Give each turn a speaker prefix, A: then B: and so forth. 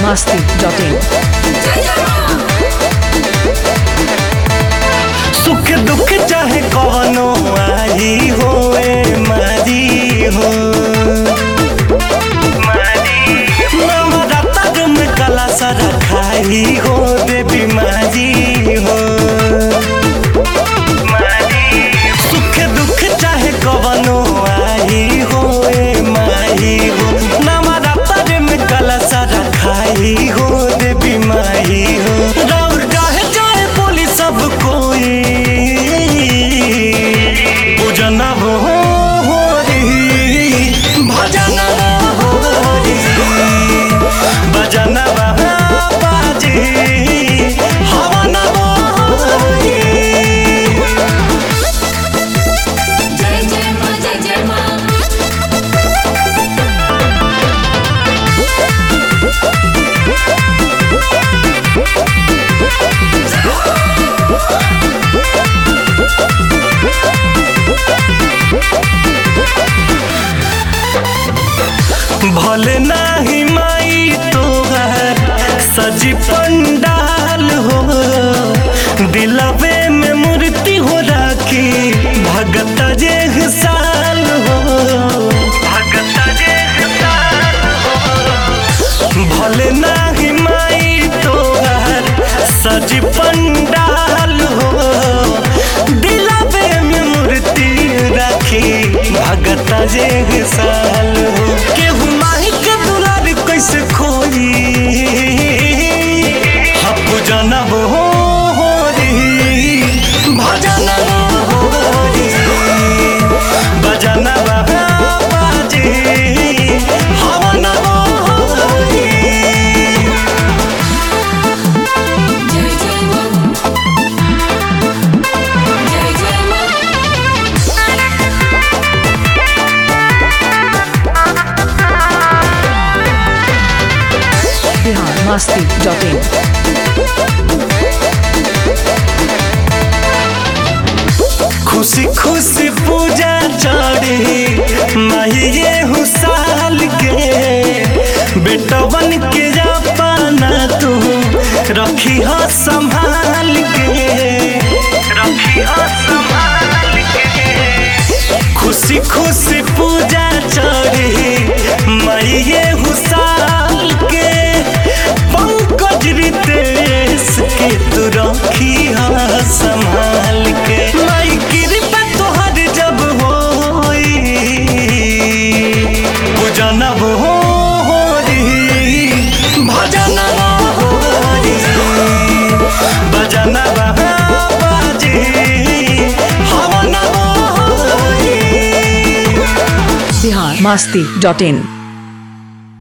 A: masti.in.
B: सुख दुख चाहे कवनो आई होए मारी हो नवराता जुम कला सरा खाई हो दे बीमारी हो सुख दुख चाहे कवनो आई होए मारी हो नवराता जुम कला सरा खाई हो दे बीमारी हो राउर चाहे चाहे बोली सब कोई पूजन हो हो री भजन हो री भजन बाजी हवन हो री
C: जय जय मां जय जय मां
B: भले नाही माई तोहर सजी पंडाल हो दिलवे में मूर्ति हो राखी भगत जे साल हो भगत जे साल हो भले नाही माई तोहर सजी पंडाल हो दिलवे में मूर्ति राखी भगत जे साल हो केहू माही के दुलार कैसे खोई हप जनब हो हो री भजन हो री भजन बाजी हवन हो री
C: जय जय मां जय जय मां
A: Bihar masti.in.
B: खुशी खुशी पूजा चढ़ी माहिए हुसाल के बेटवन के जापाना तू रखी हो संभाल के रखी हो संभाल के खुशी खुशी पूजा चढ़ी माहिए हुसाल के पंकज रितेश के तू रखी हो संभाल के माई कृपा तोहर जब होई पूजन हो हो री भजन हो री भजन बाजी हवन हो री
A: Bihar masti.in.